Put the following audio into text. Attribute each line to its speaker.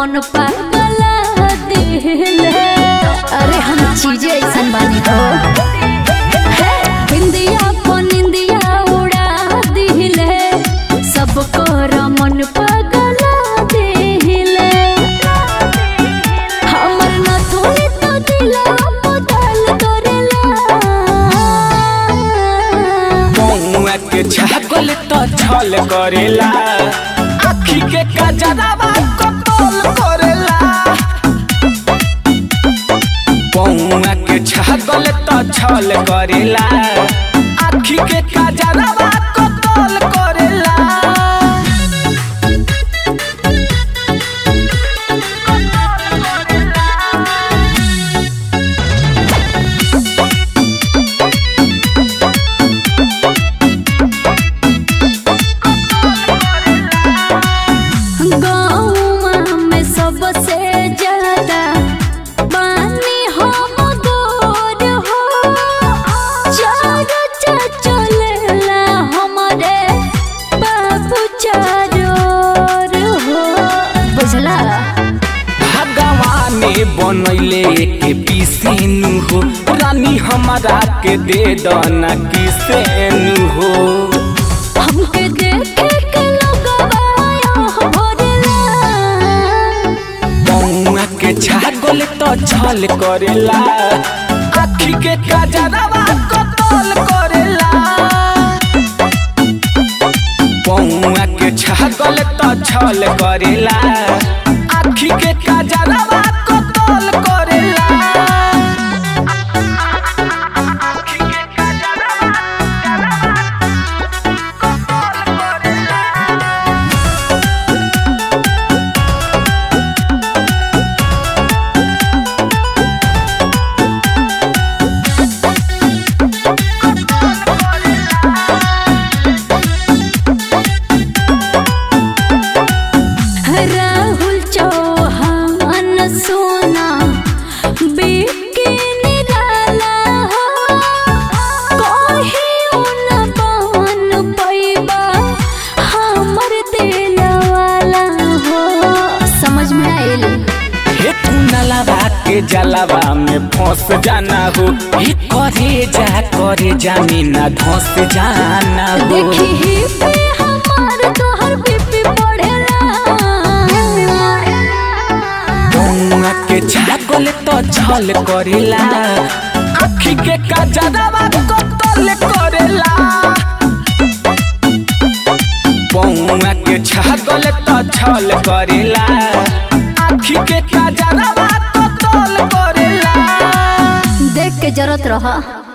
Speaker 1: मन पागला दिले अरे हम चीजें ऐसन बानी हो हे, बिंदिया को निंदिया उड़ा दिले सबको मन पागला दिले हमर न थोड़ी तो दिला बदल करेला
Speaker 2: पौआ के छागल तो छल करेला आखी के कजरावा कतल करेला पौआ के छागल तो छल करेला आखी के कजरावा कतल करेला
Speaker 1: गाँव में सबसे ज्यादा पानी हम गोर हो चारों चलेला हमारे बाबू चारों हो बुझला
Speaker 2: भगवाने बनैले के पीसेनु हो रानी हमारा के दे दना किसेनु हो
Speaker 1: हमके देखे के लोगवा यहाँ भरेला
Speaker 2: पौआ के छागल तो छल करेला आखी के कजरावा कतल करेला पौआ के छागल तो छल करेला आखी के कजरावा कतल करेला आखी के कजरावा कतल करेला
Speaker 1: राहुल चौहान सोना बिके निराला हो कहियो न बन पैबा हमर दिल वाला हो समझ में आइल
Speaker 2: हे कुनलवा के जलवा में फंस जाना हो हे करे जा करे जानी ना धंस जाना हो
Speaker 1: देखी ही पे हमार तोहर बीपी बढ़ेला
Speaker 2: पौआ के छागल तो छल करेला आखी के कजरवा कतल करेला पौआ के छागल तो छल करेला आखी के कजरवा कतल करेला
Speaker 1: देख के जरूरत रहा